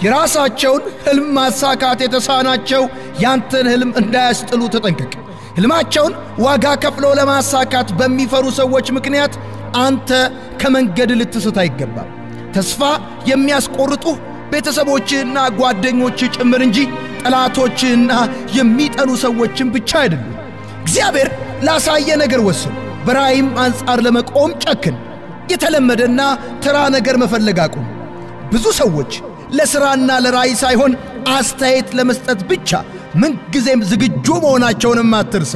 የራሳቸውን ሕልም ማሳካት የተሳናቸው ያንተን ሕልም እንዳያስጥሉ ተጠንቀቅ። ሕልማቸውን ዋጋ ከፍለው ለማሳካት በሚፈሩ ሰዎች ምክንያት አንተ ከመንገድ ልትስት አይገባም። ተስፋ የሚያስቆርጡህ ቤተሰቦችህና ጓደኞችህ ጭምር እንጂ ጠላቶችህና የሚጠሉ ሰዎችን ብቻ አይደሉም። እግዚአብሔር ላሳየ ነገር ወስን። በራእይም አንጻር ለመቆም ጨክን። የተለመደና ተራ ነገር መፈለግ አቁም። ብዙ ሰዎች ለሥራና ለራእይ ሳይሆን አስተያየት ለመስጠት ብቻ ምንጊዜም ዝግጁ መሆናቸውንም አትርሳ።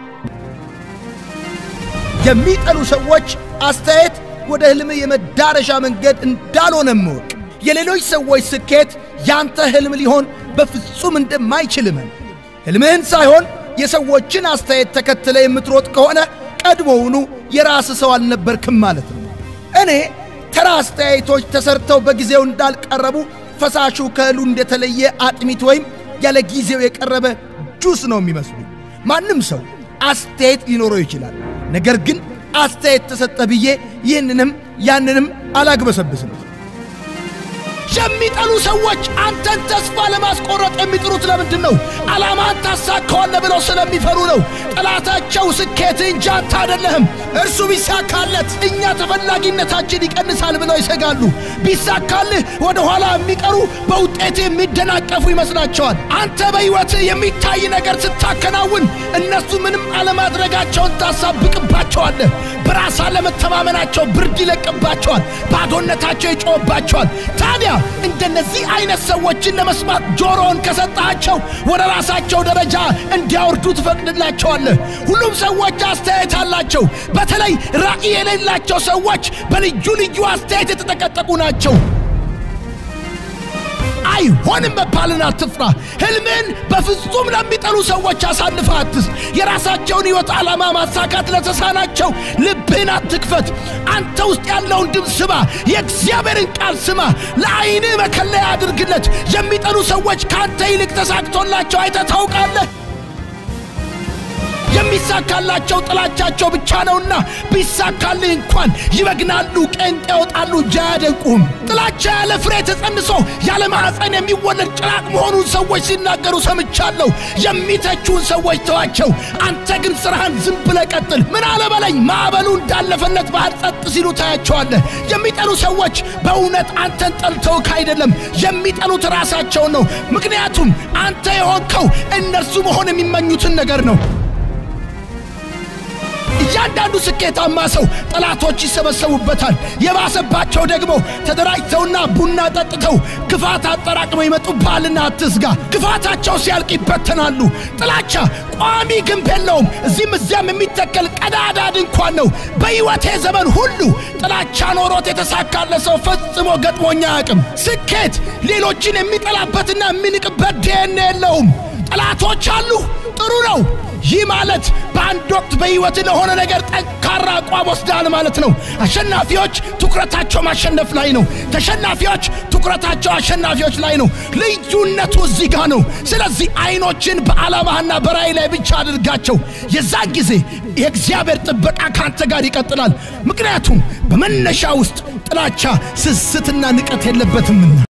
የሚጠሉ ሰዎች አስተያየት ወደ ሕልም የመዳረሻ መንገድ እንዳልሆነ እወቅ። የሌሎች ሰዎች ስኬት ያንተ ሕልም ሊሆን በፍጹም እንደማይችል እመን። ሕልምህን ሳይሆን የሰዎችን አስተያየት ተከትለ የምትሮጥ ከሆነ ቀድሞውኑ የራስ ሰው አልነበርክም ማለት ነው። እኔ ተራ አስተያየቶች ተሰርተው በጊዜው እንዳልቀረቡ ፈሳሹ ከእህሉ እንደተለየ አጥሚት ወይም ያለ ጊዜው የቀረበ ጁስ ነው የሚመስሉ። ማንም ሰው አስተያየት ሊኖረው ይችላል። ነገር ግን አስተያየት ተሰጠ ብዬ ይህንንም ያንንም አላግበሰብስም። የሚጠሉ ሰዎች አንተን ተስፋ ለማስቆረጥ የሚጥሩት ለምንድን ነው? ዓላማን ታሳካዋለህ ብለው ስለሚፈሩ ነው። ጠላታቸው ስኬት እንጂ አንተ አይደለህም። እርሱ ቢሳካለት እኛ ተፈላጊነታችን ይቀንሳል ብለው ይሰጋሉ። ቢሳካልህ ወደ ኋላ የሚቀሩ በውጤት የሚደናቀፉ ይመስላቸዋል። አንተ በሕይወት የሚታይ ነገር ስታከናውን እነሱ ምንም አለማድረጋቸውን ታሳብቅባቸዋለህ። በራስ አለመተማመናቸው ብርድ ይለቅባቸዋል። ባዶነታቸው ይጮህባቸዋል። ታዲያ እንደነዚህ አይነት ሰዎችን ለመስማት ጆሮውን ከሰጣቸው ወደ ራሳቸው ደረጃ እንዲያወርዱ ትፈቅድላቸዋለህ። ሁሉም ሰዎች አስተያየት አላቸው። በተለይ ራዕይ የሌላቸው ሰዎች በልዩ ልዩ አስተያየት የተጠቀጠቁ ናቸው። አይሆንም መባልን አትፍራ። ሕልምን በፍጹም ለሚጠሉ ሰዎች አሳልፈህ አትስጥ። የራሳቸውን ሕይወት ዓላማ ማሳካት ለተሳናቸው ልብህን አትክፈት። አንተ ውስጥ ያለውን ድምፅ ስማ። የእግዚአብሔርን ቃል ስማ። ለዐይንህ መከለያ አድርግለት። የሚጠሉ ሰዎች ከአንተ ይልቅ ተሳክቶላቸው አይተህ ታውቃለህ? የሚሳካላቸው ጥላቻቸው ብቻ ነውና ቢሳካልህ እንኳን ይበግናሉ፣ ቄንጥ ያወጣሉ እንጂ አያደንቁም። ጥላቻ ያለ ፍሬ ተጸንሶ ያለ ማኅፀን የሚወለድ ጭራቅ መሆኑን ሰዎች ሲናገሩ ሰምቻለሁ። የሚተቹን ሰዎች ተዋቸው፣ አንተ ግን ሥራህን ዝም ብለህ ቀጥል። ምን አለበለኝ ማዕበሉ እንዳለፈለት ባህር ጸጥ ሲሉ ታያቸዋለህ። የሚጠሉ ሰዎች በእውነት አንተን ጠልተውክ አይደለም፣ የሚጠሉት ራሳቸውን ነው። ምክንያቱም አንተ የሆንከው እነርሱ መሆን የሚመኙትን ነገር ነው። እያንዳንዱ ስኬታማ ሰው ጠላቶች ይሰበሰቡበታል። የባሰባቸው ደግሞ ተደራጅተውና ቡና ጠጥተው ክፋት አጠራቅመው ይመጡብሃልና አትስጋ። ክፋታቸው ሲያልቅ ይበተናሉ። ጥላቻ ቋሚ ግንብ የለውም። እዚህም እዚያም የሚተከል ቀዳዳ ድንኳን ነው። በሕይወቴ ዘመን ሁሉ ጥላቻ ኖሮት የተሳካለ ሰው ፈጽሞ ገጥሞኛ አያውቅም። ስኬት ሌሎችን የሚጠላበትና የሚንቅበት ዲኤንኤ የለውም። ጠላቶች አሉ፣ ጥሩ ነው። ይህ ማለት በአንድ ወቅት በሕይወት ለሆነ ነገር ጠንካራ አቋም ወስዳል ማለት ነው። አሸናፊዎች ትኩረታቸው ማሸነፍ ላይ ነው። ተሸናፊዎች ትኩረታቸው አሸናፊዎች ላይ ነው። ልዩነቱ እዚህ ጋር ነው። ስለዚህ አይኖችን በዓላማህና በራእይ ላይ ብቻ አድርጋቸው። የዛን ጊዜ የእግዚአብሔር ጥበቃ ከአንተ ጋር ይቀጥላል። ምክንያቱም በመነሻ ውስጥ ጥላቻ፣ ስስትና ንቀት የለበትምና።